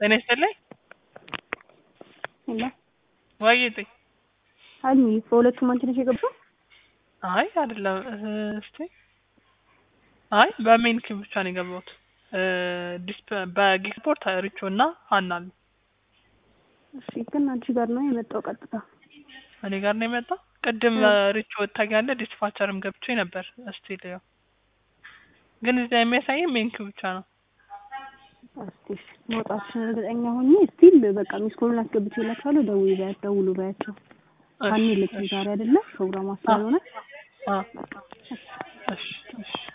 ጤና ይስጥልኝ። ሄሎ ዋዬ ጤ ሀይሚ በሁለቱም አንቺ ነሽ የገባው? አይ አይደለም። እስቲ አይ በሜን ኪው ብቻ ነው የገባሁት። ዲስፕ በጊስፖርት ሪቾ እና ሀና አሉ። እሺ ግን አንቺ ጋር ነው የመጣው ቀጥታ። እኔ ጋር ነው የመጣው። ቅድም ሪቾ ወታኛለ ዲስፓቸርም ገብቼ ነበር። እስቲ ልየው። ግን እዚያ የሚያሳየኝ ሜን ኪው ብቻ ነው። እስቲ እሺ፣ መውጣትሽን እርግጠኛ ሆኜ ስቲል በቃ ሚስኮሉን አስገብቼላችኋለሁ። ደውዪ በያት ደውሉ በያቸው። ሀኒ ልክ ዛሬ አይደለ ፕሮግራሟ ስለሆነ አ እሺ እሺ